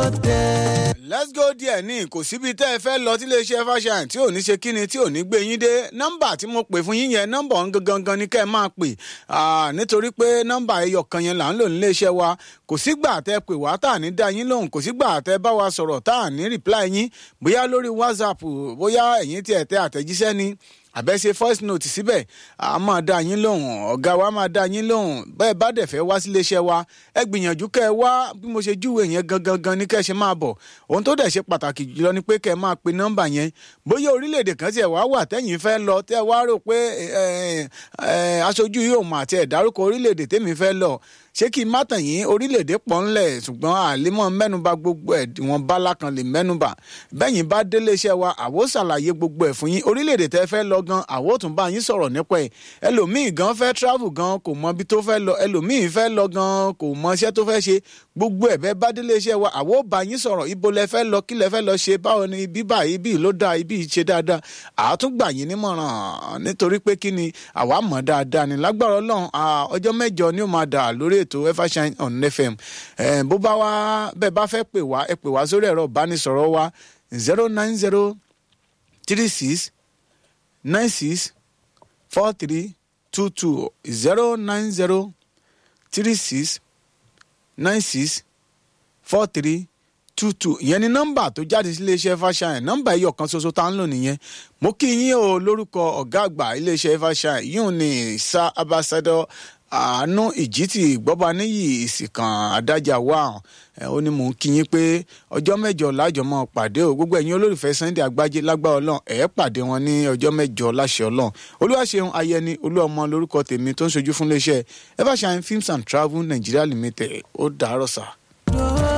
ọdẹ. let's go there ní kò síbi tẹ́ ẹ fẹ́ lọ tí iléeṣẹ́ fashion tí ò ní ṣe kíni tí ò ní gbé yín dé nọ́mbà tí mo pè fún yín yẹn nọ́mbà ọ̀hún gangan ni kẹ́ ẹ máa pè nítorí pé nọ́mbà ẹyọ kan yẹn là ń lò níléeṣẹ́ wa kò sígbà tẹ́ pè wá tá à ní dá yín lóhùn kò sígbà tẹ́ bá wa sọ̀rọ̀ tá à ní reply yín bóyá lórí whatsapp bóyá ẹ̀yin tí ẹ̀ tẹ àtẹ̀jíṣẹ́ ni àbẹ́sẹ̀ voice note síbẹ̀ a máa dá yín lóhùn ọ̀gá wa máa dá yín lóhùn bẹ́ẹ̀ bá dẹ̀ fẹ́ wá sílé iṣẹ́ wa ẹ gbìyànjú kẹ́ ẹ wá bí mo ṣe júwèé yẹn gangan gan ni kẹ́ ẹ ṣe máa bọ̀ ohun tó dẹ̀ ṣe pàtàkì jùlọ ni pé kẹ́ ẹ máa pe nọ́mbà yẹn bóyá orílẹ̀-èdè kan tiẹ̀ wá wà tẹ́yìn fẹ́ lọ tẹ́ ẹ wá rò pé aṣojú yóò mọ̀ àti ẹ̀ dárúkọ orílẹ̀-èdè tẹ́mi fẹ́ lọ ṣé kí n má tàn yín orílẹ̀-èdè pọ̀ ńlẹ̀ ṣùgbọ́n àlímọ̀ mẹ́nuba gbogbo ẹ̀ wọn bá lákan lè mẹ́nuba bẹ́yìn bá délé iṣẹ́ wa àwo ṣàlàyé gbogbo ẹ̀ fún yín orílẹ̀-èdè tẹ́ fẹ́ lọ gan àwo tún bá yín sọ̀rọ̀ nípa ẹ̀ ẹlòmíì gan fẹ́ travel gan kò mọ ibi tó fẹ́ lọ ẹlòmíì fẹ́ lọ gan kò mọ iṣẹ́ tó fẹ́ ṣe gbogbo ẹ̀ bẹ́ẹ̀ bá délé iṣẹ́ wa àwo bá yín sọ̀rọ̀ ibo lẹ fẹ́ lọ kí lẹ fẹ́ lọ ṣe báwo ni ibi báyìí ibi ló dáa ibi ṣe dáadáa àtúngbà yín nímọ̀ràn nítorí pé kí ni àwa mọ̀ dáadáa ni lágbára ọlọ́run ọjọ́ mẹ́jọ ni ó máa dà lórí ètò evershine on fm bó bá wá bẹ́ẹ̀ bá fẹ́ pè wá ẹ pè wá sórí ẹ̀rọ ìbánisọ̀rọ̀ wa zero nine zero three six nine six four three two two zero nine zero three six nine six four three two two ìyẹn ni nọ́mbà tó jáde sí iléeṣẹ́ fàṣàyàn nọ́mbà ẹyọ kan ṣoṣo tá ń lò nìyẹn mo kí yín o lórúkọ ọ̀gá àgbà iléeṣẹ́ fàṣàyàn yóò ní sa abassadọ àánú ìjítì gbọ́ba níyì ìsìnkàn adájà wà ó ní mò ń kí yín pé ọjọ́ mẹ́jọ lájọ mọ́ pàdé o gbogbo ẹ̀yin olólùfẹ́ Sunday Àgbájé lágbára ọlọ́run ẹ̀ pàdé wọn ní ọjọ́ mẹ́jọ láṣẹ ọlọ́run olúwaṣeun ayẹni olúọmọ lórúkọ tèmi tó ń ṣojú fún iléeṣẹ́ evershine films and travel Nigeria limited ó dàárọ̀ sáà.